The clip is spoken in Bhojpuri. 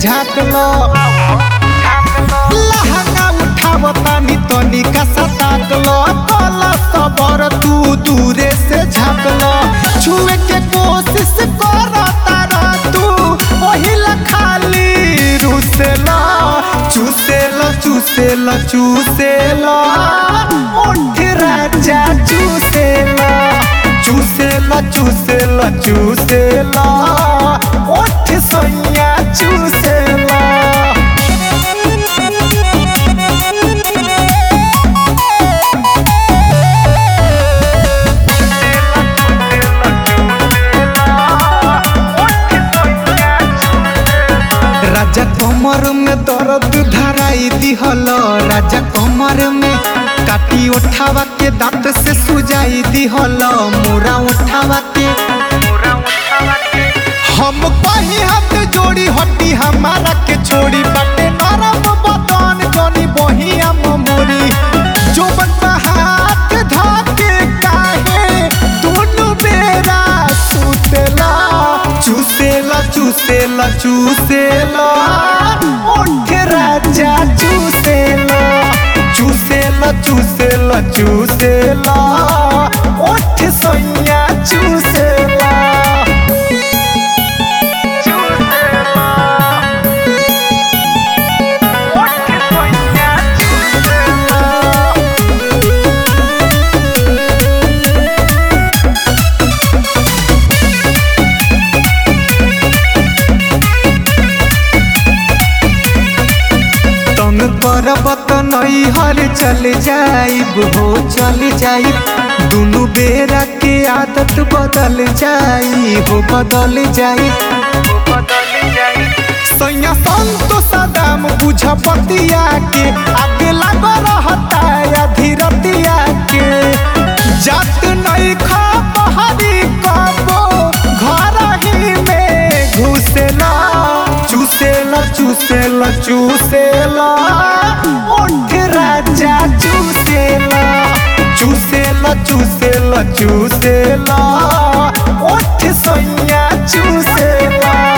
झाँक लो लहंगा उठाव तानी तनी का सताक लो कला सबर तू दूरे से झाँक लो छुए के कोशिश कर तारा तू ओहिला खाली रुसेला चूसेला चूसेला चूसेला ओठ राजा चूसेला चूसेला चूसेला चूसेला ओठ सोनिया चूसेला राजा कमर में दर्द धराई दिहल राजा कमर में काटी उठावा के दांत से सुजाई दिहल मोरा उठावा के हम कहीं हाथ जोड़ी हटी हमारा के छोड़ी बाटे नरम बदन जनी बहिया मोरी जो बनता हाथ धाके काहे दोनों बेरा सुतेला चूसेला चूसेला चूसेला ओठ राजा चूसेला चूसेला चूसेला चूसेला ओठ सोनिया चूसेला तंग करब त नहीं हर चल जाइब हो चल जाइब दुनु बेरा के आदत बदल जाई हो बदल जाई सैया संतो सदाम बुझ पतिया के आगे लग रहता या धीरतिया के जात नहीं खा बहरी कबो घर ही में घुसेला चूसेला चूसेला चूसेला ओठ राजा चूसेला चूसेला चूसेला चूसेला ओठ सोनिया चूसेला